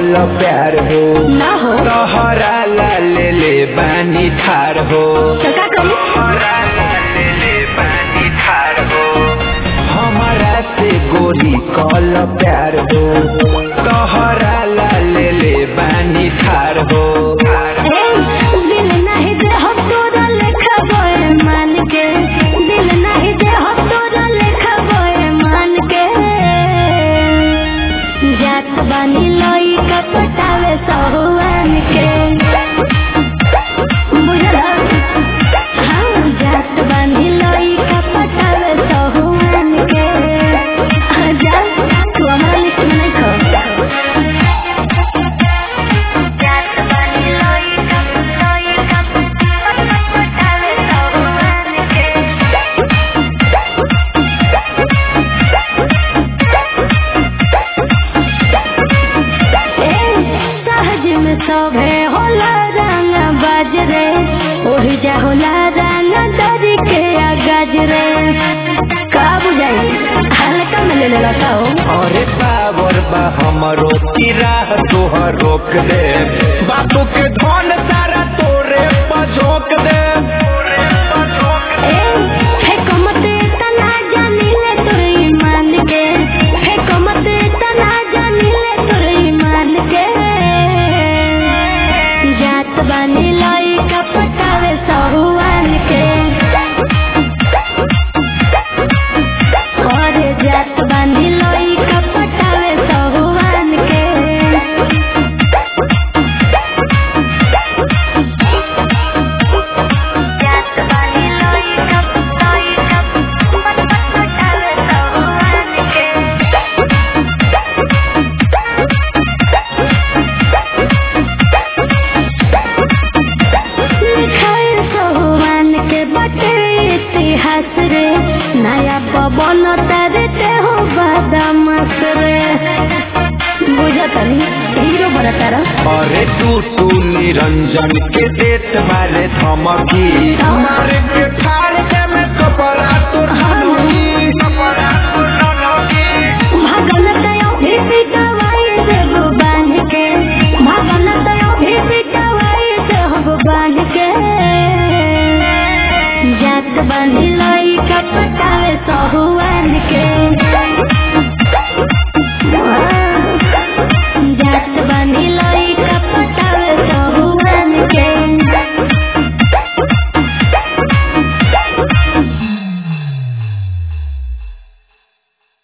कल प्यार हो ना हो तोहरा ला ले ले बानी ठार हो तो का करी तोहरा ला ले ले बानी ठार हो हमारा से गोरी कल प्यार हो तोहरा ला ले ले बानी ठार हो ए, दिल नहीं दे हो तोरा लेखा बोए मान के दिल नहीं दे हो तोरा लेखा बोए मान के जात बानी लोई का पटावे सहुआन के बुझला हाँ जात बानी लोई का पटावे सहुआन के हाँ, जा तू हमारा लिस्ट में नहीं खो जात बानी लोई का लोई का पटावे सहुआन के सहज में सभे होला रंग बाजरे ओही जा होला रंग दरी के गजरे का बुझाई हल्का में ले लेला का हो अरे बाबर बा हमरो की राह तोहर रोक दे बापू के धन सारा तोरे पझोक दे ए हे कमते तना जानी ले तोर ईमान के हे कमते तना जानी ले तोर ईमान के जात बानी लाई का पटावे सहुआन के और जात बानी लाई का पटावे सहुआन के जात बानी लोई कप लोई कप पट पट पटावे सहुआन के लिखाए सहुआन के बटे इतिहास रे नया पवन तरते हो बदमाश रे बुझतनी हीरो बनतारा अरे तू तू निरंजन के देत मारे धमकी मारे के ठाड़ के में कपड़ा तो धनुकी कपड़ा तो धनुकी भगन तयो भी पिटवाई देव बांध के भगन तयो भी पिटवाई देव बांध के जात बांधी लाई कपटावे सहुआन के